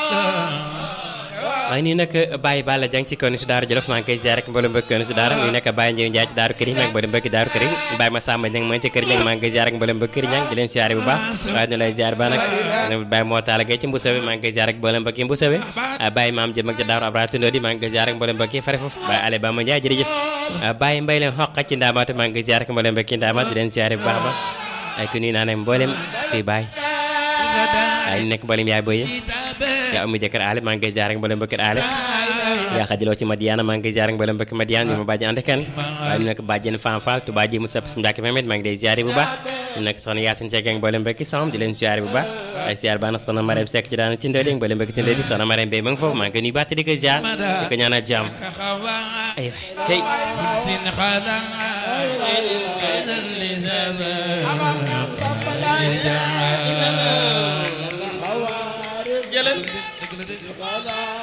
waaye nii nag Baye Balla Dieng ci kaw ni si Daara Jolof maa ngi koy ziar rek mboolem mbokk ni si Daara muy nekk Baye Ndiaye Ndiaye ci Daaru Këriñ ak mboolem mbokki Daaru Këriñ Baye Massamba Dieng maa ngi ci kër Dieng maa ngi koy ziar rek mboolem mbokki Këriñ di leen ziar bu baax waaye ñu lay ziar ba nag Baye moo taala gay ci Mbusawe maa ngi koy ziar rek mboolem mbokki Mbusawe Baye Maam Jëm ak ci Daaru Abra Tundoo di maa ngi koy ziar rek mboolem mbokki fare foofu Baye Ale Bama Ndiaye jërëjëf Baye Mbay leen xoqa ci Ndaamaatu maa ngi koy ziar rek mboolem mbokki Ndaamaatu di leen ziar bu baax ba ay ku nuyu naa ne mboolem fii Baye ay nekk mboolem yaay boye yaa amu jëkkër aale maa ngi koy ziar rek mboolem mbokki aale yaa xajaloo ci Madiana maa ngi koy ziar ak mboolem mbokki Madiana ñu ma bàjjen ante kan waaye ñu nekk bàjjen Fam Fall Touba ji mu sopp suñu mbàkki Mamet maa ngi lay ziar bu baax ñu nekk soxna Yacine Seck ak mboolem mbokki Sam di leen ziar bu baax ay ziar baax na soxna Marème Seck ci daana ci ndëli mboolem mbokki ci ndëli soxna Marème Bey ma ngi foofu maa ngi koy nuyu baax te di ko ziar di ko ñaanal jàmm ay cey jëlal